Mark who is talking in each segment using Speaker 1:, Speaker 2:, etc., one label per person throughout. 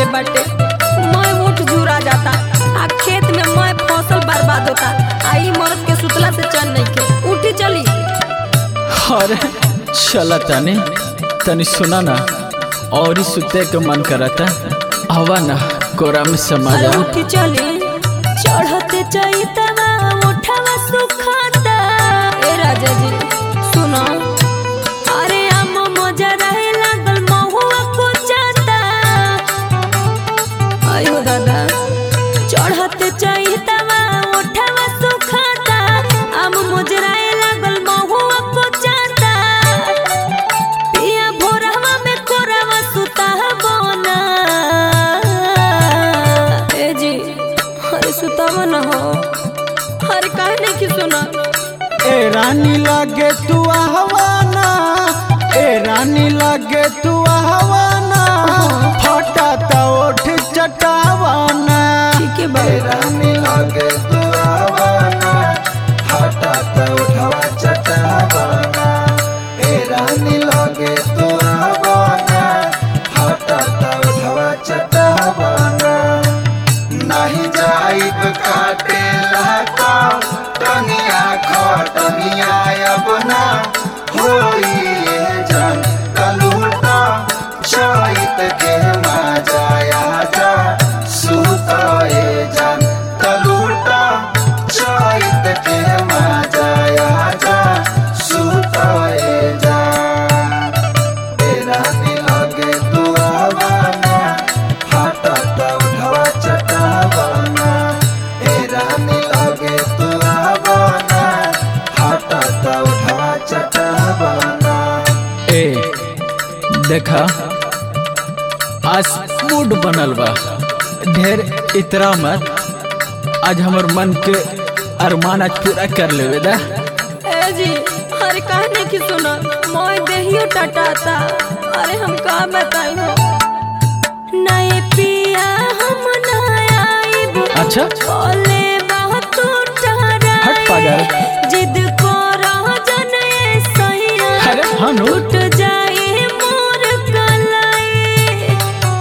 Speaker 1: बाटे मैं उठ जुरा जाता आ खेत में मैं फसल बर्बाद होता आ ई मर्द के सुतला से चैन नहीं के उठी चली
Speaker 2: अरे चला तनी तनी सुना ना और ही सुते के मन करता हवा ना कोरा में समा
Speaker 1: अरे
Speaker 2: जा
Speaker 1: उठी चली चढ़ते चैतवा उठवा सुखाता ए राजा जी सुनो अरे हम मजा रहे लागल महुआ को जाता आयो दादा चढ़ते चैतवा उठवा सुखाता हम मुजराए लागल महुआ को जाता पिया भोरवा में कोरवा सुता बोना ए जी अरे सुतावा न हो अरे काहे नहीं की सुना
Speaker 2: ए रानी लागे तू आहवाना ए रानी लागे तू आहवाना फटा ता ओठ चटावाना
Speaker 1: ठीक है बाबू
Speaker 3: रानी लागे तू आवाना हटा त उठवा चटावाना ए रानी लागे तू आवाना हटा त उठवा चटावाना नहीं जाइब काटे लाका टनिया खटनिया अब ना होई ये जान कलूटा चैत के मजाया जा सुताए जान कलूटा चैत के मजाया जा सुताए जान तेरा लगे तू आवाना हटा त उठवा चटावाना तेरा लगे तू आवाना हटा त उठवा चटावाना
Speaker 2: ए देखा आज मूड बनल बा ढेर इतरा मत आज हमर मन के अरमान आज पूरा कर लेवे दा
Speaker 1: ए जी अरे काहे नहीं की सुना मोय देहियो टटाता अरे हम का बताई हो नए पिया हम ना आइब
Speaker 2: अच्छा
Speaker 1: बोले बहुत
Speaker 2: हट पागल।
Speaker 1: जिद को रह जने सैया
Speaker 2: अरे हाँ नो
Speaker 1: टूट जाए मोर कलाई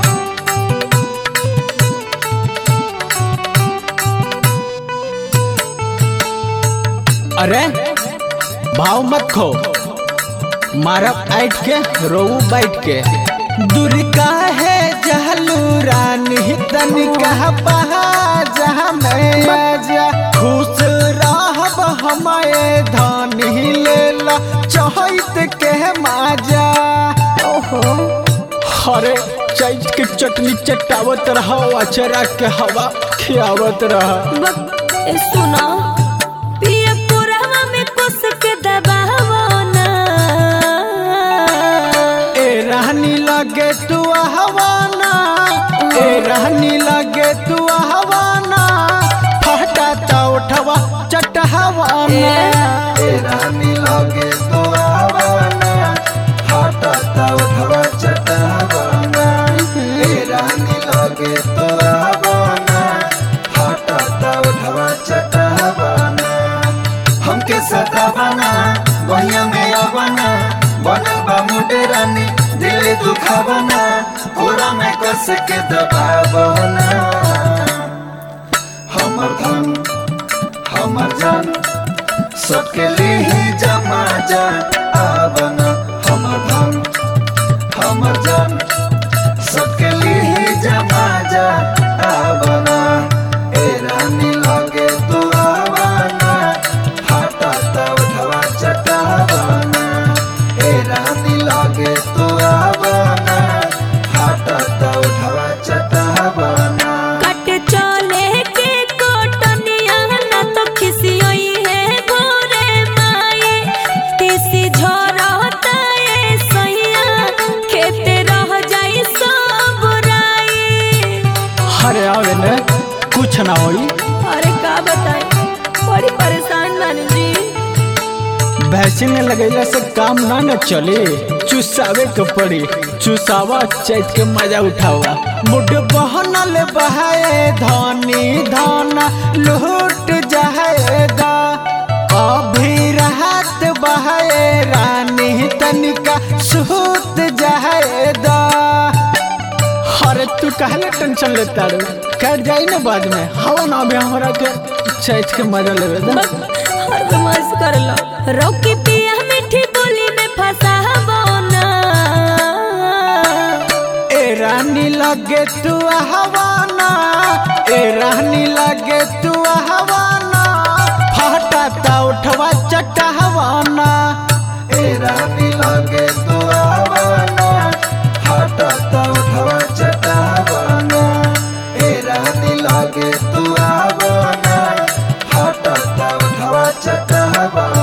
Speaker 2: अरे भाव मत खो मारब ऐट के रोऊ बैठ के दूर का है जहलू रानी तन कह बहा जहाँ मैं आजा खुश रहब हमारे धानी लेला चहित के माजा
Speaker 1: ओहो
Speaker 2: अरे चैत के चटनी चटावत रहा अचरा के हवा खियावत रहा
Speaker 1: बक ए सुना पिया पुरवा में कुस के दबावो ना
Speaker 2: ए रहनी लगे तू हवाना ए रहनी लगे तू हवाना फटा ता उठवा चटहवाना
Speaker 3: रानी लगे तो आवाना हटा त उठवा चटावाना ए रानी लगे तो आवाना हटा त उठवा चटावाना हमके सतावाना वहिया में आवाना बनल बा मुडे रानी दिल दुखावाना पूरा में कस के दबावना हमर धन हमर जान सबके लिए जमा जा आवन हमर धन हमर जान सबके लिए जमा जा आवन ए रानी लगे तू आवाना हटा त उठवा चटावाना ए रानी लगे तू आवाना हटा त उठवा चटावाना
Speaker 1: कट चले के कोटनिया ना तो खिसियोई है गोरे माए तीसी झरता ए सैया खेते रह जाई सब राई
Speaker 2: अरे आवे ने कुछ ना होई
Speaker 1: अरे का बताई बड़ी परेशान बानी जी
Speaker 2: वैक्सीन लगैला से काम ना न चली चुसावे के पड़ी चुसावा चैत के मजा उठावा मुड बहनल बहाए धनी धन लूट जाएगा अभी राहत बहाए सूत जाएदा हर तू का कहले टेंशन लेता रे कट जाई ना बाद में हवा ना भी हमरा के चैत के मजा लेवे दे
Speaker 1: हर बदमाश कर लो रोकी पिया मीठी बोली में फसाबो ना
Speaker 2: ए रानी लगे तू हवाना ए रानी लगे तू हवाना फटाता उठवा चटा हवाना
Speaker 3: ए रानी लगे तू आवाना हटता उठवा चटावाना ए रानी लगे तू आवाना हटता उठवा चटावाना